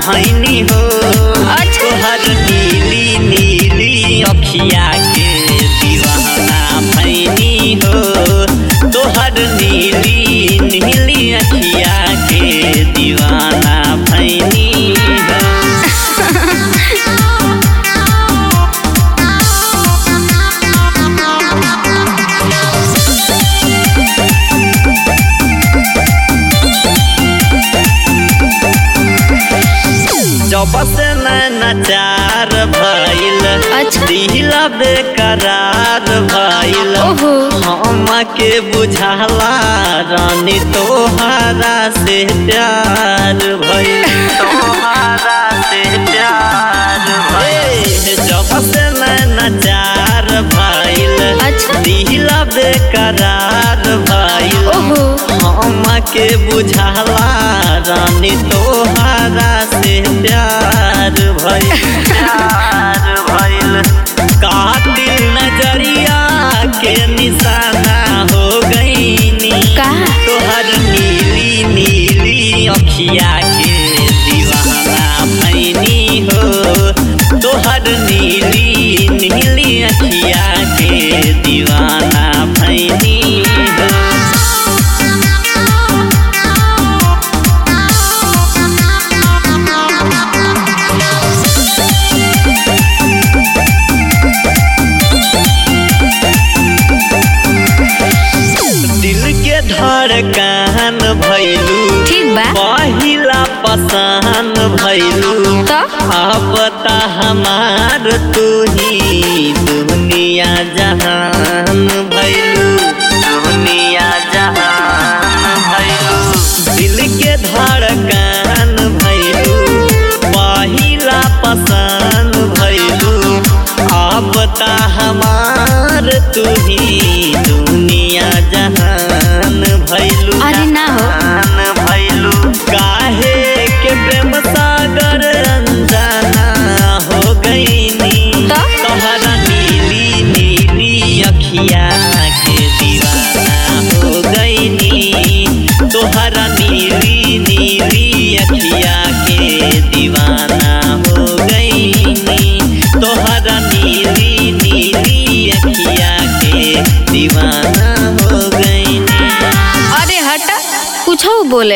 भैनी हो अच्छा। तोहर नीली नीली अखिया के दीवाना भैनी हो तोहर नीली नीली अखिया के दीवाना भैनी हो जब से नचार भइल अच्छा। दिला बेकरार भइल ओहो हम के बुझाला रानी तोहारा से प्यार भइल तोहारा से प्यार भइल जब से नचार भइल अच्छा। दिला बेकरार भइल ओहो हम के बुझाला रानी तोहारा से प्यार भइल प्यार भइल कातिल नजरिया के निशाना हो गईनी का तोहर नीली नीली अखिया के दीवाना भैनी हो तोहर नीली नीली अखिया के दीवाना भैनी हो दिल के धड़कन भैलू ठीक बा पहिला पसंद भैलू तो अब ता हमार तू ही दुनिया जहान भैलू दुनिया जहान भैलू दिल के धड़कन भैलू पहिला पसंद भैलू अब ता हमार तू ही दुनिया जहान भैलू अरे ना हो। जहान भैलू काहे के प्रेम सागर अनजाना हो गईनी तो? तोहरा नीली नीली अखिया के दीवाना हो गईनी तोहरा नीली नीली अखिया के दीवाना हो गईनी तोहरा नीली नीली अखिया के दीवाना हो गईनी अरे हट कुछ बोले